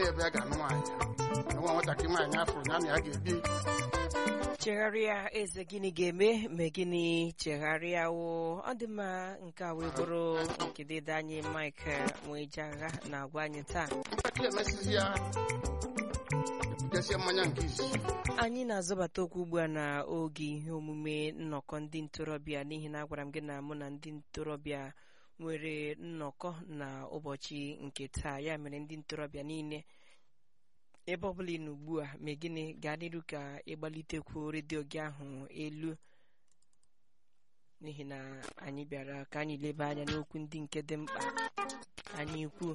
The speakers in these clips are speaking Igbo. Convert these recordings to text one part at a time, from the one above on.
ebe a ga-anụ nwaanyị nwa nwatakịrị nwaanyị afụrụ ya na ya ga-ebi chegharịa eze gịnị ga-eme ma gịnị chegharịa wo ọ dị mma nke a wee bụrụ nke dịda anyị mike nweje agha na-agwa anyị taa nwatakịrị emesizi ya ebutesie mmanya nke izizi anyị na-azọbata okwu ugbu a na oge ihe omume nnọkọ ndị ntorobịa n'ihi na agwara m gị na mụ na ndị ntorobịa nwere nnọkọ na ụbọchị nke taa ya mere ndị ntorobịa niile ebe ọ bụla ị nọ ugbu a ma gịnị gaa n'iru ka ịgbalitekwu redio gị ahụ elu n'ihi na anyị bịara ka anyị leba anya n'okwu ndị nke dị mkpa anyị kwuo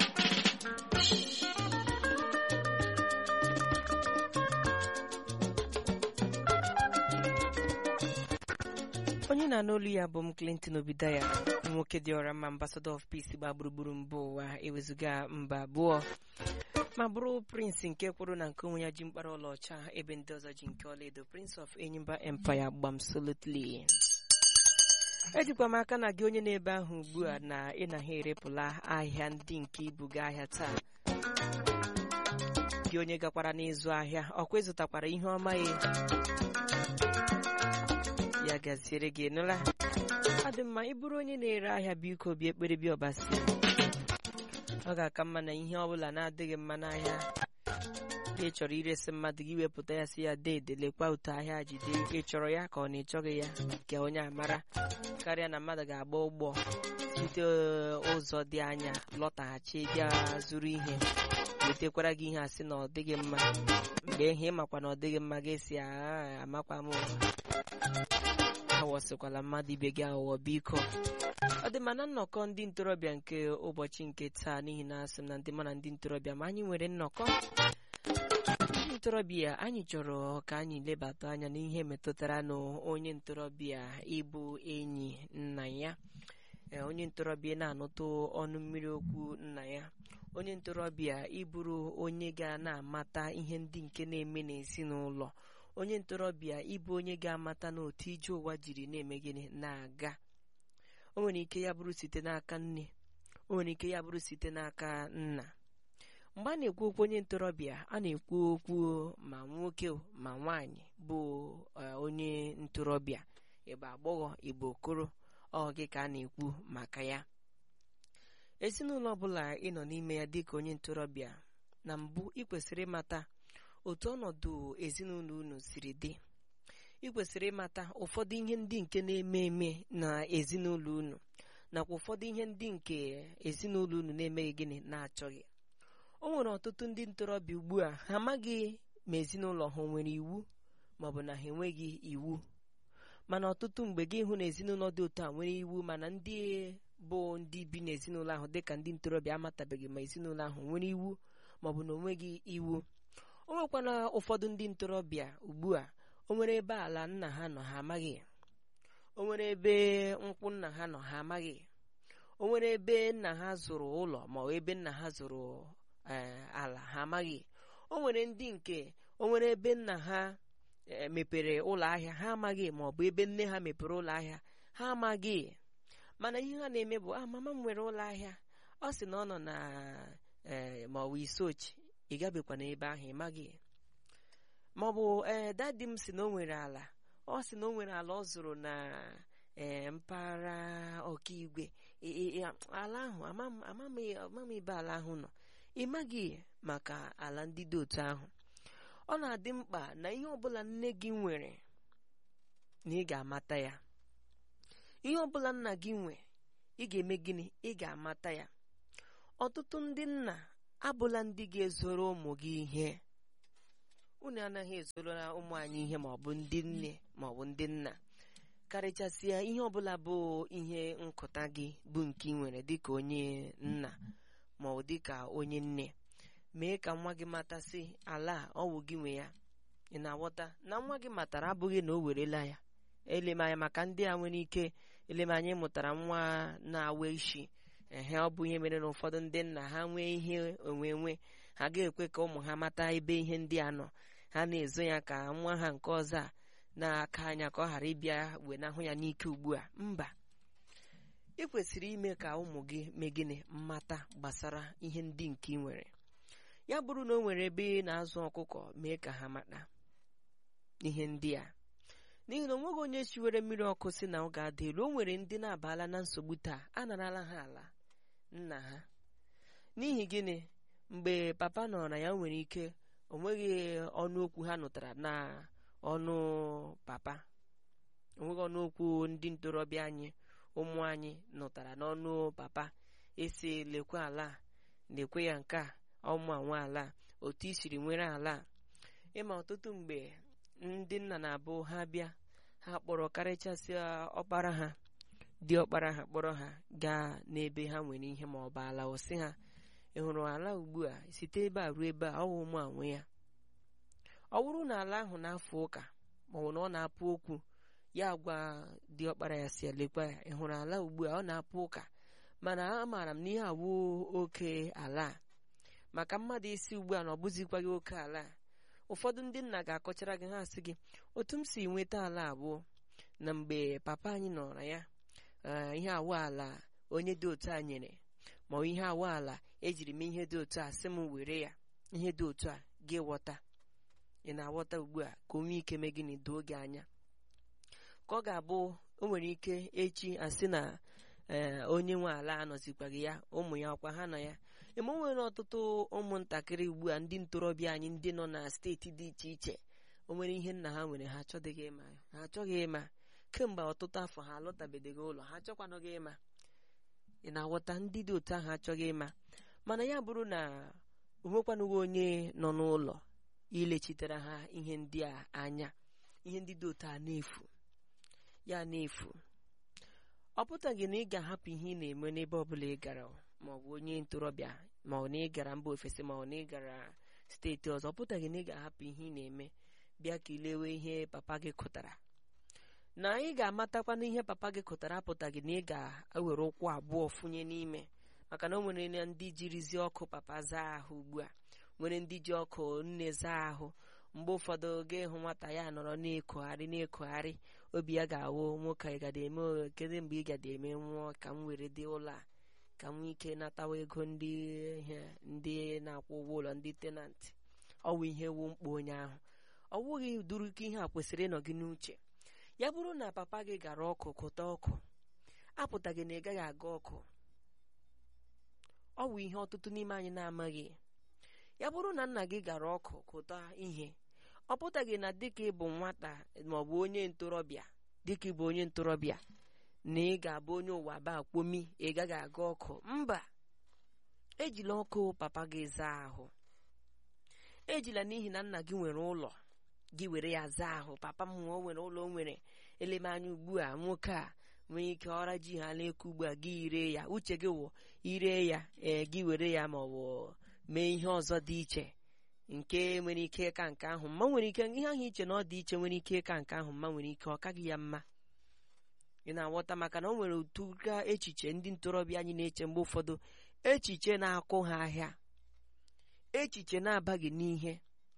onye na-anụ olu ya bụ m clinton obidaya nwoke dị ọra mma ambassador of peace gba gburugburu mba ụwa ewezụga mba abụọ ma bụrụ prince nke kwuru na nke onwe ya ji mkpara ọlaọcha ebe ndị ọzọ ji nke ọlaedo prince of enyimba empire gbam solutly ejikwa m aka na gị onye na-ebe ahụ ugbu a na ị na ha erepụla ahịa ndị nke ibuga ahịa taa gị onye gakwara n'ịzụ ahịa ọkwa ịzụtakwara ihe ọma ya ya gaziere gị nụla ọ dị mma ịbụrụ onye na-ere ahịa biko bịa ekpere bịa ọbasi ọ ga-aka mma na ihe ọbụla na-adịghị mma n'ahịa ị chọrọ iresi mmadụ gị wepụta ya si ya deede lekwa otu ahịa jide ị chọrọ ya ka ọ na ịchọghị ya ka onye amara karịa na mmadụ ga-agba ụgbọ site ụzọ dị anya lọtaghachi bịa zụrụ ihe wetekwara gị ihe asị na ọ dịghị mma mgbe ihe ịmakwa na ọ dịghị mma ga-esi amakwa m awọsịkwala mmadụ ibe gị aghụghọ biko ọ dị mana nnọkọ ndị ntorobịa nke ụbọchị nke taa n'ihi na asị m na ndị mana ndị ntorobịa ma anyị nwere nnọkọ ndị ntorobịa anyị chọrọ ka anyị lebata anya n'ihe metụtara na onye ntorobịa ịbụ enyi nna ya onye ntorobịa na-anụtụ ọnụ mmiri okwu nna ya onye ntorobịa ịbụrụ onye ga na-amata ihe ndị nke na-eme n'ezinụlọ onye ntorobịa ịbụ onye ga-amata n'otu ije ụwa jiri na-eme gịnị na-aga o nwere ike ya bụrụ site n'aka nne o nwere ike ya bụrụ site n'aka nna mgbe a na-ekwu okwu onye ntorobịa a na-ekwu okwu ma nwoke ma nwaanyị bụ onye ntorobịa ịbụ agbọghọ ịbụ okoro ọ gị ka a na-ekwu maka ya ezinụlọ ọbụla ị nọ n'ime ya dịka onye ntorobịa na mbụ ị kwesịrị ịmata otu ọnọdụ ezinụlọ unu siri dị ị kwesịrị ịmata ụfọdụ ihe ndị nke na-eme eme na ezinụlọ unu nakwa ụfọdụ ihe ndị nke ezinụlọ unu na-emeghị gịnị na-achọghị o nwere ọtụtụ ndị ntorobịa ugbu a ha amaghị ma ezinụlọ ha nwere iwu maọbụ na ha enweghị iwu mana ọtụtụ mgbe gị hụ na ezinụlọ dị otu a nwere iwu mana ndị bụ ndị bi n'ezinụlọ ahụ dịka ndị ntorobịa amatabeghị ma ezinụlọ ahụ nwere iwu maọbụ na onweghị iwu o nwekwana ụfọdụ ndị ntorobịa ugbu a o nwere ebe ala nna ha nọ ha amaghị o nwere ebe nkwụ nna ha nọ ha amaghị o nwere ebe nna ha zụrụ ụlọ ma ọ ebe nna ha zụrụ ala ha amaghị o nwere ndị nke o nwere ebe nna ha mepere ụlọ ahịa ha amaghị ma ọ bụ ebe nne ha mepere ụlọ ahịa ha amaghị mana ihe ha na-eme bụ ah mama m nwere ụlọ ahịa ọ sị na ọ nọ na ma ọ bụ isochi ị gabekwana ebe ahụ ị maghị ma ọ bụ ee dadi m si na o nwere ala ọ sị na o nwere ala ọ zụrụ na ee mpaghara ọkaigwe ala ahụ amam ebe ala ahụ nọ ị maghị maka ala ndị dị otu ahụ ọ na-adị mkpa na ihe ọbụla nne gị nwere na ị ga-amata ya ihe ọbụla nna gị nwe ị ga-eme gịnị ị ga-amata ya ọtụtụ ndị nna abụla ndị ga-ezoro ụmụ gị ihe unu anaghị ezoro ụmụ anyị ihe maọbụ ndị nne maọbụ ndị nna karịchasịa ihe ọbụla bụ ihe nkụta gị bụ nke ị nwere dịka onye nna maọbụ dịka onye nne mee ka nwa gị matasị ala ọ wụ gị nwe ya ị na-aghọta na nwa gị matara abụghị na o werela ya elemanya maka ndị a nwere ike elemanya mụtara nwa na-awa isi ehe ọ bụ ihe mere na ụfọdụ ndị nna ha nwee ihe onwe nwe ha ga-ekwe ka ụmụ ha mata ebe ihe ndị a nọ ha na-ezo ya ka nwa ha nke ọzọ a na-aka anya ka ọ ghara ịbịa wenahụ ya n'ike ugbu a mba ị kwesịrị ime ka ụmụ gị mee gịnị mmata gbasara ihe ndị nke ị nwere ya bụrụ na o nwere ebe ị na-azụ ọkụkọ mee ka ha mata ihe ndị a n'ihi na o nweghị onye siwere mmiri ọkụ si na ọ ga-ada elu o nwere ndị na-abala na nsogbu taa a narala ha ala nna ha n'ihi gịnị mgbe papa nọ na ya nwere ike o nweghị ọnụ okwu ha nụtara na ọnụ papa onweghị ọnụ okwu ndị ntorobịa anyị ụmụ anyị nụtara n'ọnụ papa esi lekwe ala a, lekwe ya nke a ụmụ anwe ala a, otu i siri nwere ala a. ịma ọtụtụ mgbe ndị nna na-abụ ha bịa ha kpọrọ karịchasịa ọkpara ha dị ọkpara ha kpọrọ ha gaa n'ebe ha nwere ihe ma ọ bụ ala ọsị ha ị hụrụ ala ugbu a site ebe a ruo ebe a ọ wụ ụmụ anwe ya ọ bụrụ na ala ahụ na-afụ ụka maọbụ na ọ na-apụ okwu ya gwa dị ọkpara ya si elekwa ya ị hụrụ ala ugbu a ọ na-apụ ụka mana amaara m na ihe awụ oke ala a maka mmadụ isi ugbu a na ọ bụzikwaghị oke ala a ụfọdụ ndị nna ga-akọchara gị ha sị gị otu m si nweta ala abụọ na mgbe papa anyị nọrọ ya ee, ihe awụ ala onye dị otu a nyere ma ọ ihe awụ ala ejiri m ihe dị otu a sị m were ya ihe dị otu a gị ghọta ị na-aghọta ugbu a ka onwe ike mee gịnị doo gị anya ka ọ ga-abụ o nwere ike echi asị na ee onye nwe ala anọzikwaghị ya ụmụ ya ọkwa ha nọ ya eme o nwere ọtụtụ ụmụntakịrị ugbu a ndị ntorobịa anyị ndị nọ na steeti dị iche iche o nwere ihe nna ha nwere ha achọdịghị ịma ha achọghị ịma kemgbe ọtụtụ afọ ha alọtabedeghị ụlọ ha achọkwanụghị ịma ị na-aghọta ndị dị otu ahụ achọghị ịma mana ya bụrụ na o nwekwanụghị onye nọ n'ụlọ ilechitere ha ihe ndị a anya ihe ndị dị otu a na-efu ya na-efu ọ pụtaghị na ị ga-ahapụ ihe ị na-eme n'ebe ọbụla ị gara ma ọ bụ onye ntorobịa ma ọ na ị gara mba ofesi ma ọ na ị gara steeti ọzọ ọ pụtaghị na ị ga-ahapụ ihe ị na-eme bịa ka ilewe ihe papa gị kụtara na ị ga-amatakwana ihe papa gị kụtara apụtaghị na ị ga-ewere ụkwụ abụọ fụnye n'ime maka na o nwere na ndị jirizi ọkụ papa zaa ahụ ugbu a nwere ndị ji ọkụ nne zaa ahụ mgbe ụfọdụ ga ịhụ nwata ya nọrọ na-ekogharị na-ekogharị obi ya ga-awụ nwoke ị gada eme o- kedu mgbe ị gada eme nwụọ ka m were dị ụlọ a ka m nwee ike natawa ego ndị ihe ndị na-akwụ ụgwọ ụlọ ndị tenantị ọ wụ ihe wu mkpa onye ahụ ọ wụghị duru ka ihe a kwesịrị ịnọ gị n'uche ya bụrụ na papa gị gara ọkụ kụta ọkụ apụtaghị na ị gaghị aga ọkụ ọ wụ ihe ọtụtụ n'ime anyị na-amaghị ya bụrụ na nna gị gara ọkụ kụta ihe ọ pụtaghị na dịka ịbụ nwata maọbụ onye ntorobịa dịka ịbụ onye ntorobịa na ị ga-abụ onye ụwa ba akwomi ị gaghị aga ọkụ mba ejila ọkụ papa gị zaa ahụ ejila n'ihi na nna gị nwere ụlọ gị were ya zaa ahụ papa m nwe o nwere ụlọ o nwere eleme anya ugbu a nwoke a nwere ike ọra ji ha na-eku ugbu a gị ire ya uche gị wụ ire ya ee gị were ya ma ọ bụ mee ihe ọzọ dị iche nke nwere ike ịka nke ahụ mma nwere ike ihe ahụ iche na ọ dị iche nwere ike ịka nke ahụ mma nwere ike ọ kaghị ya mma ị na-aghọta maka na o nwere otu ka echiche ndị ntorobịa anyị na-eche mgbe ụfọdụ echiche na-akụ ha ahịa echiche na-abaghị n'ihe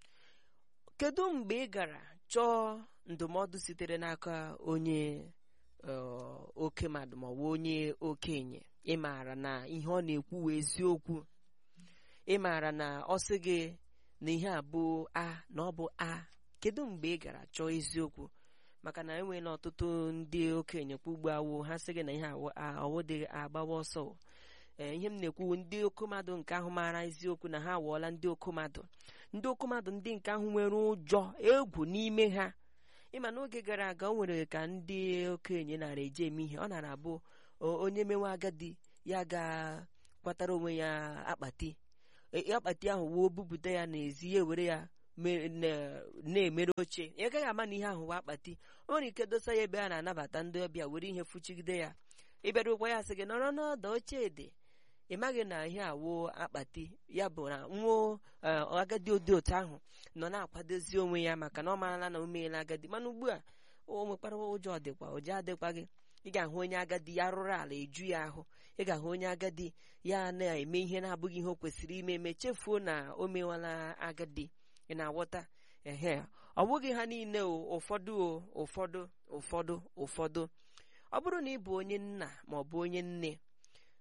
kedu mgbe ị gara chọọ ndụmọdụ sitere n'aka onye eh, oke mmadụ maọbụ onye okenye ị maara na ihe ọ na-ekwu wụ eziokwu ị maara na ọ sị gị na ihe a bụ a na ọ bụ a kedu mgbe ị gara chọọ eziokwu maka na enweela ọtụtụ ndị okenye kwa ugbo awụ ha sị gị na ihe awụ a ọwụdị agbawa ọsọ ee ihe m na-ekwu ndị okomadụ nke ahụ maara eziokwu na ha awụọla ndị okomadụ ndị okomadụ ndị nke ahụ nwere ụjọ egwu n'ime ha ịma n'oge gara aga o nwere ka ndị okenye nara eje eme ihe ọ nara abụ o- onye mewe agadi ya ga-kwatara onwe ya akpati E- akpati ahụ wuo bupụta ya n'ezi ya ewere ya me- na- na-emere oche ị gaghị ama na ihe ahụ wee akpati o nwere ike dosa ya ebe a na-anabata ndị ọbịa were ihe fụchigide ya ịbịarukwa ya sị gị nọrọ n'ọdụ oche dị ị maghị na ihe awụ akpati ya bụ na nwa eh, agadi ụdị otu ahụ nọ na-akwadozi onwe ya maka na ọ marala na o meela agadi mana ugbu a o nwekwara ụjọ dịkwa ụjọ adịkwa gị ị ga-ahụ onye agadi ya rụrụ ala eju ya ahụ ị ga-ahụ onye agadi ya na-eme ihe na-abụghị ihe o kwesịrị ime eme chefuo na o mewala agadi ị na-aghọta ehe ọ bụghị ha niile o ụfọdụ o ụfọdụ ụfọdụ ụfọdụ ọ bụrụ na ị bụ onye nna ma ọ bụ onye nne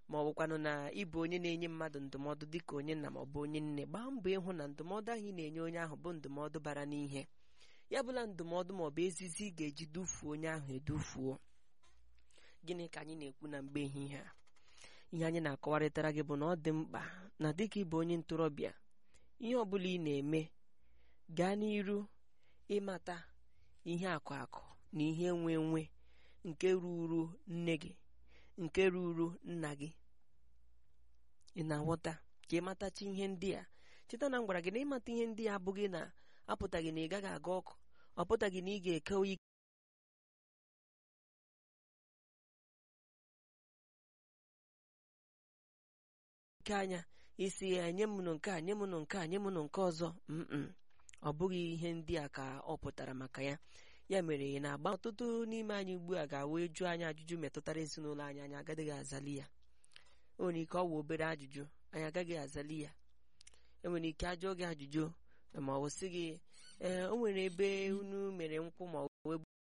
ma ọ bụkwanụ na ịbụ onye na-enye mmadụ ndụmọdụ dịka onye nna ma ọ bụ onye nne gbaa mbọ ịhụ na ndụmọdụ ahụ ị na-enye onye ahụ bụ ndụmọdụ bara n'ihe ya bụla ndụmọdụ ma ọ bụ ezizi ị ga-eji dufuo onye ahụ edufuo gịnị ka anyị na-ekwu na mgbe ehihie a ihe anyị na-akọwarịtara gị bụ na ọ dị mkpa na dịka ịbụ onye ntorobịa ihe ọ bụla ị na-eme gaa n'iru ịmata ihe akụ akụ na ihe enwe enwe nke ruru nne gị nke ruru nna gị ị na-aghọta ka ịmatachi ihe ndị a cheta na m gwara gị na ịmata ihe ndị a abụghị na apụtaghị na ị gaghị aga ọkụ ọ pụtaghị na ị ga-eke oyi ike anya isi ya nye m nụ nke a nye m nụ nke a nye m nụ nke ọzọ mm ọ bụghị ihe ndị a ka ọ pụtara maka ya ya mere ị na-agba ọtụtụ n'ime anyị ugbu a ga-awa eju anyị ajụjụ metụtara ezinụlọ anyị anyị agaghị azali ya o nwere ike ọ wụ obere ajụjụ anyị agaghị azali ya enwere ike ajụọ gị ajụjụ ma ọ sị gị ee o nwere ebe unu mere nkwụ ma ọ bụ ebe